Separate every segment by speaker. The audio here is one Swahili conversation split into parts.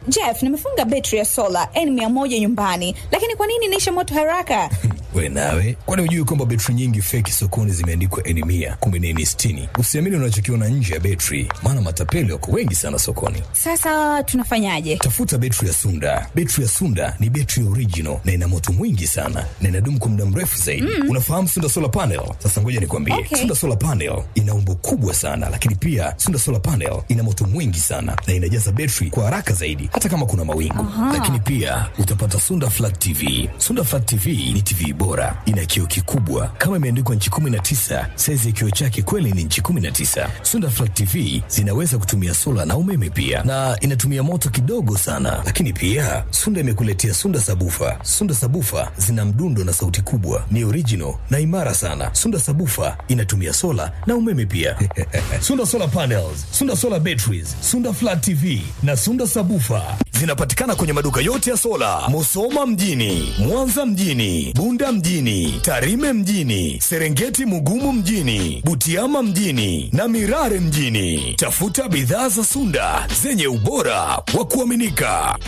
Speaker 1: Jeff, nimefunga betri ya sola N100 nyumbani, lakini kwa nini inaisha moto haraka?
Speaker 2: We nawe, kwani hujui kwamba betri nyingi feki sokoni zimeandikwa N mia kumbe ni N sitini? Usiamini unachokiona nje ya betri, maana matapeli wako wengi sana sokoni.
Speaker 1: Sasa tunafanyaje?
Speaker 2: Tafuta betri ya Sunda. Betri ya Sunda ni betri original na ina moto mwingi sana na inadumu kwa muda mrefu zaidi. Mm. Unafahamu Sunda solar panel? Sasa ngoja nikwambie,
Speaker 1: Okay.
Speaker 2: Sunda solar panel ina umbo kubwa sana, lakini pia Sunda solar panel ina moto mwingi sana na inajaza betri kwa haraka zaidi, hata kama kuna mawingu. Lakini pia utapata Sunda flat TV. Sunda flat TV ni TV bora, ina kioo kikubwa kama imeandikwa nchi 19. Saizi ya kioo chake kweli ni nchi 19. Sunda flat TV zinaweza kutumia sola na umeme pia, na inatumia moto kidogo sana. Lakini pia Sunda imekuletea Sunda sabufa. Sunda sabufa zina mdundo na sauti kubwa, ni original na imara sana. Sunda sabufa inatumia sola na umeme pia. Sunda solar panels, Sunda solar batteries, Sunda flat TV na Sunda sabufa zinapatikana kwenye maduka yote ya sola, Musoma mjini, Mwanza mjini, Bunda mjini, Tarime mjini, Serengeti Mugumu mjini, Butiama mjini na Mirare mjini. Tafuta bidhaa za Sunda zenye ubora wa kuaminika.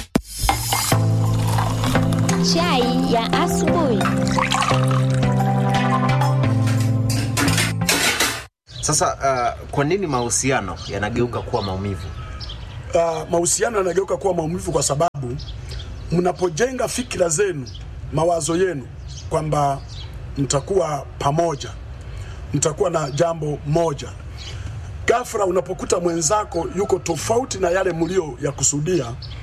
Speaker 3: Chai ya asubuhi.
Speaker 4: Sasa uh, kwa nini mahusiano yanageuka kuwa maumivu?
Speaker 5: uh, mahusiano yanageuka kuwa maumivu kwa sababu mnapojenga fikira zenu, mawazo yenu kwamba mtakuwa pamoja, mtakuwa na jambo moja, ghafla unapokuta mwenzako yuko tofauti na yale mlio ya kusudia,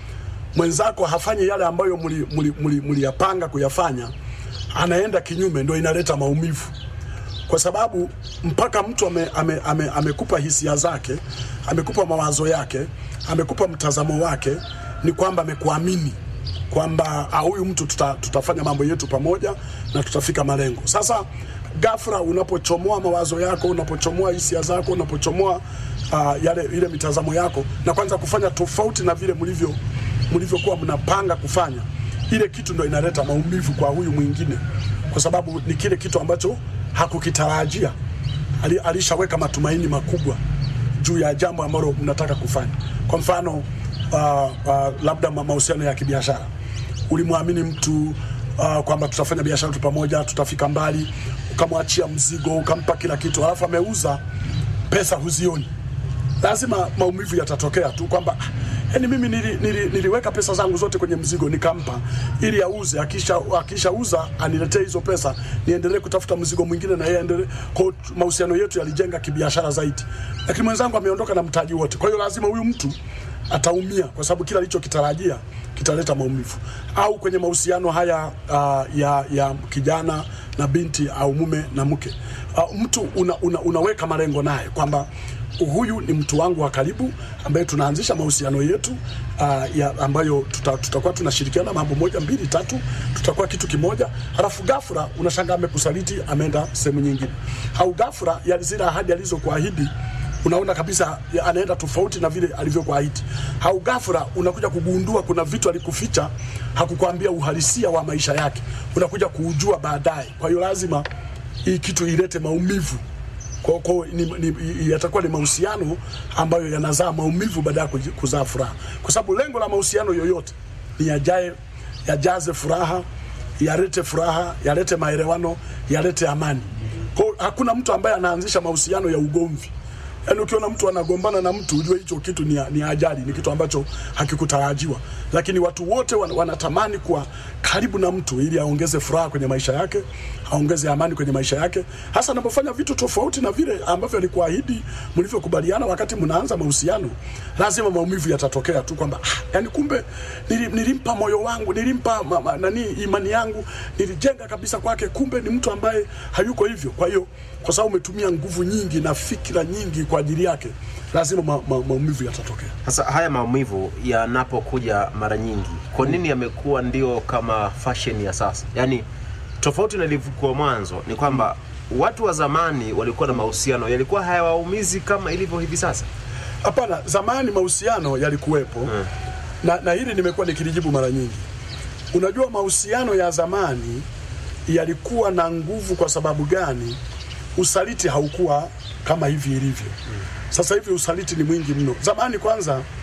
Speaker 5: mwenzako hafanyi yale ambayo mliyapanga mli, mli, mliyapanga kuyafanya, anaenda kinyume, ndio inaleta maumivu kwa sababu mpaka mtu amekupa ame, ame, amekupa hisia zake, amekupa mawazo yake, amekupa mtazamo wake, ni kwamba amekuamini kwamba ah, huyu mtu tuta, tutafanya mambo yetu pamoja na tutafika malengo. Sasa ghafla unapochomoa mawazo yako, unapochomoa hisia zako, unapochomoa uh, yale ile mitazamo yako na kwanza kufanya tofauti na vile mlivyo mlivyokuwa mnapanga kufanya, ile kitu ndo inaleta maumivu kwa huyu mwingine, kwa sababu ni kile kitu ambacho hakukitarajia. Ali, alishaweka matumaini makubwa juu ya jambo ambalo mnataka kufanya. Kwa mfano uh, uh, labda ma- mahusiano ya kibiashara, ulimwamini mtu uh, kwamba tutafanya biashara tu pamoja, tutafika mbali, ukamwachia mzigo, ukampa kila kitu, alafu ameuza, pesa huzioni lazima maumivu yatatokea tu kwamba "Ah, yani mimi nili, nili, niliweka pesa zangu zote kwenye mzigo nikampa ili auze, akisha akishauza aniletee hizo pesa niendelee kutafuta mzigo mwingine na yeye aendelee. Kwa hiyo mahusiano yetu yalijenga kibiashara zaidi, lakini mwenzangu ameondoka na mtaji wote. Kwa hiyo lazima huyu mtu ataumia kwa sababu kila alichokitarajia kitaleta maumivu. Au kwenye mahusiano haya uh, ya, ya kijana na binti au mume na mke uh, mtu una, una, unaweka malengo naye kwamba huyu ni mtu wangu wa karibu ambaye tunaanzisha mahusiano yetu uh, ya ambayo tuta, tutakuwa tunashirikiana mambo moja mbili tatu, tutakuwa kitu kimoja, halafu ghafla unashangaa amekusaliti, ameenda sehemu nyingine, au ghafla ya zile ahadi alizokuahidi unaona kabisa ya- anaenda tofauti na vile alivyokuahidi, au ghafla unakuja kugundua kuna vitu alikuficha, hakukwambia uhalisia wa maisha yake, unakuja kuujua baadaye. Kwa hiyo lazima hii kitu ilete maumivu kwa, kwa, ni, ni, yatakuwa ni mahusiano ambayo yanazaa maumivu baada ya kuji- kuzaa furaha, kwa sababu lengo la mahusiano yoyote ni yajae, yajaze furaha, yalete furaha, yalete maelewano, yalete amani. Kwa hiyo hakuna mtu ambaye anaanzisha mahusiano ya ugomvi. Yaani ukiona mtu anagombana na mtu ujue hicho kitu ni, ni ajali, ni kitu ambacho hakikutarajiwa. Lakini watu wote wan, wanatamani kuwa karibu na mtu ili aongeze furaha kwenye maisha yake, aongeze amani kwenye maisha yake, hasa anapofanya vitu tofauti na vile ambavyo alikuahidi mlivyokubaliana wakati mnaanza mahusiano. Lazima maumivu yatatokea tu kwamba ah, yani kumbe nili, nilimpa moyo wangu, nilimpa ma, ma, nani imani yangu, nilijenga kabisa kwake, kumbe ni mtu ambaye hayuko hivyo. Kwa hiyo kwa sababu umetumia nguvu nyingi na fikira nyingi kwa ajili yake, lazima ma, ma, maumivu yatatokea.
Speaker 4: Sasa haya maumivu yanapokuja mara nyingi, kwa nini yamekuwa ndio kama fashion ya sasa? Yaani tofauti na ilivyokuwa mwanzo ni kwamba watu wa zamani walikuwa na mahusiano yalikuwa hayawaumizi kama ilivyo hivi sasa.
Speaker 5: Hapana, zamani mahusiano yalikuwepo na, na hili nimekuwa nikilijibu mara nyingi. Unajua, mahusiano ya zamani yalikuwa na nguvu. Kwa sababu gani? Usaliti haukuwa kama hivi ilivyo sasa hivi. Usaliti ni mwingi mno. Zamani kwanza,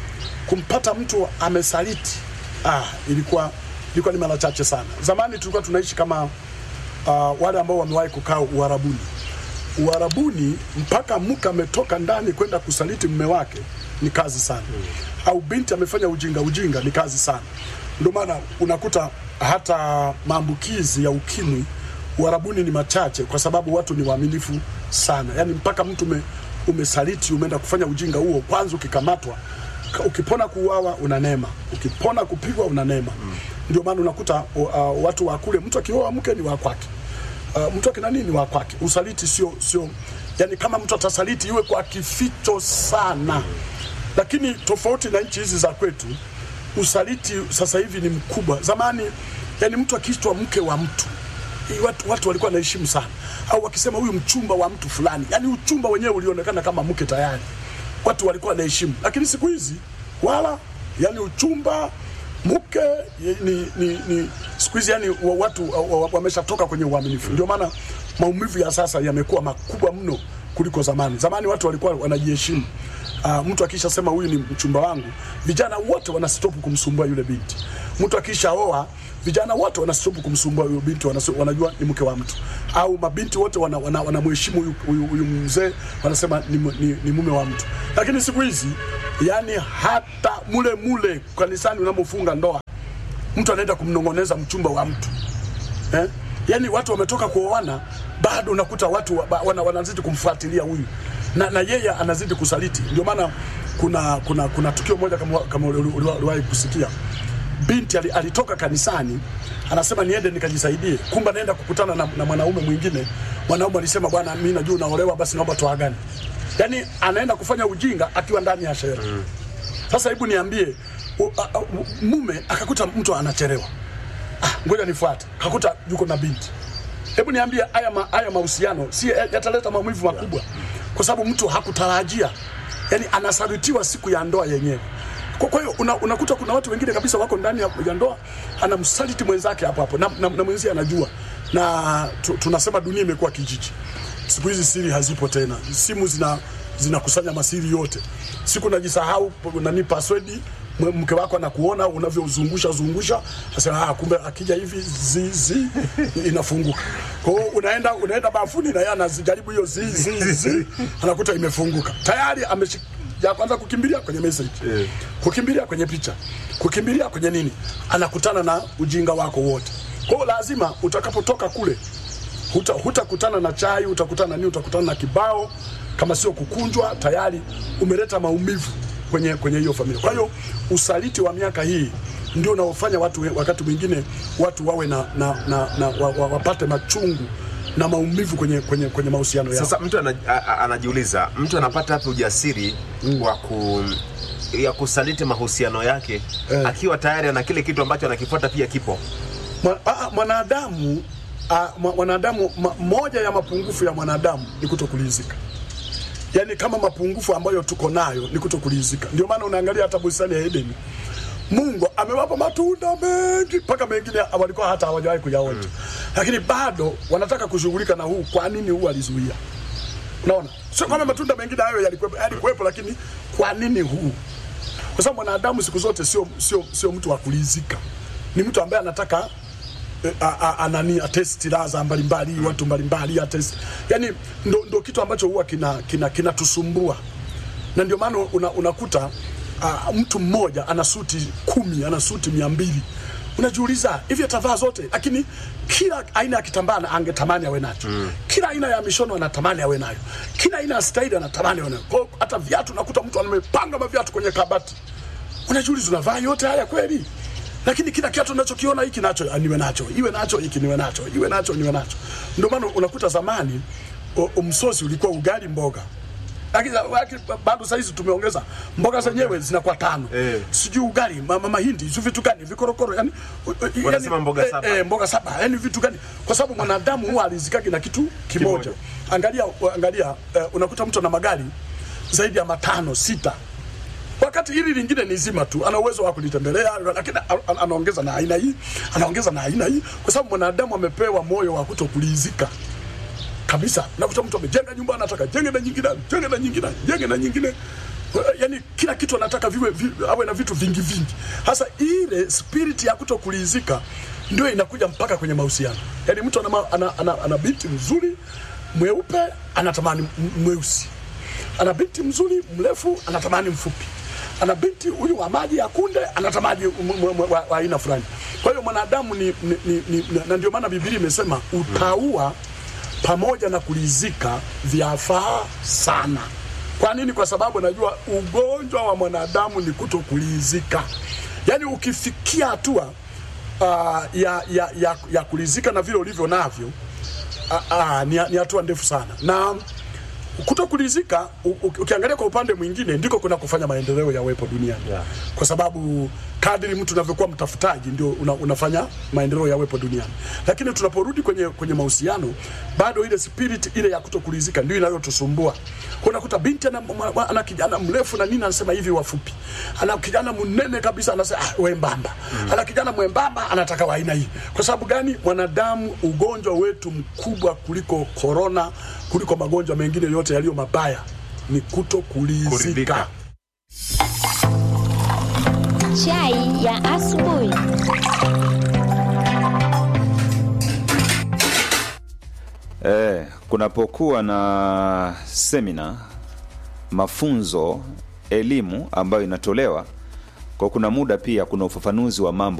Speaker 5: kumpata mtu amesaliti ah, ilikuwa ilikuwa ni mara chache sana. Zamani tulikuwa tunaishi kama uh, wale ambao wamewahi kukaa Uarabuni. Uarabuni mpaka mke ametoka ndani kwenda kusaliti mume wake ni kazi sana mm. au binti amefanya ujinga ujinga ni kazi sana. Ndio maana unakuta hata maambukizi ya ukimwi Uarabuni ni machache, kwa sababu watu ni waaminifu sana. Yani mpaka mtu ume, umesaliti umeenda kufanya ujinga huo, kwanza ukikamatwa ka- ukipona kuuawa una neema, ukipona kupigwa una neema mm. Ndio maana unakuta uh, watu wa kule, mtu akioa mke ni wa kwake uh, mtu akina nini wa kwake. Usaliti sio sio, yani kama mtu atasaliti iwe kwa kificho sana, lakini tofauti na nchi hizi za kwetu, usaliti sasa hivi ni mkubwa. Zamani yani mtu akiitwa mke wa mtu hii watu, watu walikuwa wanaheshimu sana, au wakisema huyu mchumba wa mtu fulani, yani uchumba wenyewe ulionekana kama mke tayari, watu walikuwa wanaheshimu. Lakini siku hizi wala, yani uchumba mke ni, ni, ni siku hizi yani wa- watu wa- wa- wameshatoka kwenye uaminifu. Ndio maana maumivu ya sasa yamekuwa makubwa mno kuliko zamani. Zamani watu walikuwa wanajiheshimu. Uh, mtu akisha sema huyu ni mchumba wangu, vijana wote wanastopu kumsumbua yule binti. Mtu akisha oa, vijana wote wanastopu kumsumbua yule binti, wanaso- wanajua ni mke wa mtu, au mabinti wote wanamheshimu wana, wana wanamheshimu huyu, huyu, huyu mzee, wanasema ni, mu- ni, ni mume wa mtu. Lakini siku hizi yani hata mule mule kanisani unamofunga ndoa mtu anaenda kumnong'oneza mchumba wa mtu eh? Yaani watu wametoka kuoana, bado unakuta watu wa- wana, wanazidi kumfuatilia huyu na, na yeye anazidi kusaliti. Ndio maana kuna, kuna, kuna tukio moja kama, kama uli- uli- uliwahi kusikia binti ali- alitoka kanisani anasema niende nikajisaidie, kumbe anaenda kukutana na, na mwanaume mwingine. Mwanaume alisema bwana, mimi najua unaolewa, basi naomba tuagane. Yaani anaenda kufanya ujinga akiwa ndani ya shera. Sasa hebu niambie, u- a- a- u- mume akakuta mtu anachelewa, ah, ngoja nifuate, kakuta yuko na binti. Hebu niambie, haya ma, haya mahusiano si yataleta maumivu makubwa, kwa sababu mtu hakutarajia, yani anasalitiwa siku ya ndoa yenyewe. Kwa kwa hiyo una, unakuta kuna watu wengine kabisa wako ndani ya, ya ndoa, anamsaliti mwenzake hapo hapo na, na, na mwenzie anajua, na tu, tunasema dunia imekuwa kijiji. Siku hizi siri hazipo tena, simu zina zinakusanya masiri yote. Siku najisahau nani password mwe- mke wako anakuona unavyozungusha zungusha, asema ah, kumbe akija hivi zi zi inafunguka. Kwa hiyo unaenda unaenda bafuni na yeye anajaribu hiyo zi zi zi, anakuta imefunguka tayari, ameshi ya kwanza kukimbilia kwenye message
Speaker 4: Yeah.
Speaker 5: kukimbilia kwenye picha, kukimbilia kwenye nini, anakutana na ujinga wako wote. Kwa hiyo lazima utakapotoka kule huta hutakutana na chai, utakutana na nini, utakutana na kibao, kama sio kukunjwa, tayari umeleta maumivu kwenye kwenye hiyo familia. Kwa hiyo usaliti wa miaka hii ndio unaofanya watu we- wakati mwingine watu wawe na, na, na, na wa, wa, wapate machungu na maumivu kwenye kwenye kwenye mahusiano yao.
Speaker 4: Sasa mtu ana, a, a, anajiuliza mtu anapata hapo ujasiri wa ku ya kusaliti mahusiano yake
Speaker 5: Eh.
Speaker 4: akiwa tayari ana kile kitu ambacho anakifuata pia kipo.
Speaker 5: Mwa- ah, mwanadamu ah, mwa- mwanadamu ma, moja ya mapungufu ya mwanadamu ni kutokulizika. Yaani kama mapungufu ambayo tuko nayo ni kutokulizika. Ndio maana unaangalia hata bustani ya Edeni. Mungu amewapa matunda mengi mpaka mengine walikuwa hata hawajawahi kuyaonja. Lakini bado wanataka kushughulika na huu. Kwa nini huu alizuia? Unaona? Sio kwamba matunda mengine hayo yalikuwepo, yalikuwepo lakini kwa nini huu? Kwa sababu mwanadamu siku zote sio sio sio mtu wa kulizika. Ni mtu ambaye anataka eh, a- a- anani atesti raza mbalimbali watu mbalimbali atesti yani ndo, ndo kitu ambacho huwa kina kina kinatusumbua na ndio maana una, unakuta uh, mtu mmoja ana suti kumi ana suti mia mbili unajiuliza hivi atavaa zote lakini kila aina ya kitambaa ana- angetamani awe nacho mm. kila aina ya mishono anatamani awe nayo kila aina ya staili anatamani awe nayo Kwa hiyo hata viatu unakuta mtu amepanga maviatu kwenye kabati unajiuliza unavaa yote haya kweli lakini kila kiatu unachokiona hiki nacho ah, niwe nacho iwe nacho hiki niwe nacho iwe nacho niwe nacho ndio maana unakuta zamani o- o- msosi ulikuwa ugali mboga lakini lakini bado saizi tumeongeza mboga zenyewe zinakuwa tano
Speaker 4: Eh.
Speaker 5: sijui ugali ma- ma- mahindi sijui vitu gani vikorokoro yani,
Speaker 4: Wanasema mboga
Speaker 5: eh,
Speaker 4: saba.
Speaker 5: eh, mboga saba yani vitu gani kwa sababu mwanadamu huwa alizikagi na kitu kimoja,
Speaker 4: Kimoja.
Speaker 5: angalia angalia eh, unakuta mtu ana magari zaidi ya matano sita wakati hili lingine ni zima tu, ana uwezo wa kulitembelea, lakini a- a- anaongeza na aina hii, anaongeza na aina hii, kwa sababu mwanadamu amepewa moyo wa kutokulizika kabisa. Nakuta mtu amejenga nyumba, anataka jenge na nyingine, jenge na nyingine, jenge na nyingine. yani kila kitu anataka viwe vi, awe na vitu vingi vingi. Hasa ile spirit ya kutokulizika ndio inakuja mpaka kwenye mahusiano. Yani mtu ana, ma- ana, ana, ana binti mzuri mweupe anatamani m- mweusi, ana binti mzuri mrefu anatamani mfupi, ana binti huyu wa maji ya kunde anatamani m- m- m- wa wa aina fulani. Kwa hiyo mwanadamu ni, ni, ni, ni na ndio maana Biblia imesema utaua pamoja na kulizika vyafaa sana. Kwa nini? Kwa sababu najua ugonjwa wa mwanadamu ni kutokulizika. Yaani ukifikia hatua uh, ya, ya, ya, ya kulizika na vile ulivyo navyo uh, uh, ni, ni hatua ndefu sana na kutokulizika u- u- ukiangalia kwa upande mwingine ndiko kuna kufanya maendeleo yawepo duniani
Speaker 4: Yeah.
Speaker 5: kwa sababu kadri mtu unavyokuwa mtafutaji ndio una, unafanya maendeleo yawepo duniani lakini tunaporudi kwenye, kwenye mahusiano bado ile spirit ile ya kutokulizika ndio inayotusumbua Kwa unakuta binti ana, mwa- ana kijana mrefu na nini anasema hivi wafupi ana kijana mnene kabisa anasema ah, wembamba mm. ana kijana mwembamba anataka wa aina hii kwa sababu gani mwanadamu ugonjwa wetu mkubwa kuliko korona kuliko magonjwa mengine yote yaliyo mabaya ni kutokulizika
Speaker 4: Kuridhika.
Speaker 3: Chai ya asubuhi.
Speaker 6: Eh, kunapokuwa na semina, mafunzo, elimu ambayo inatolewa kwa kuna muda pia kuna ufafanuzi wa mambo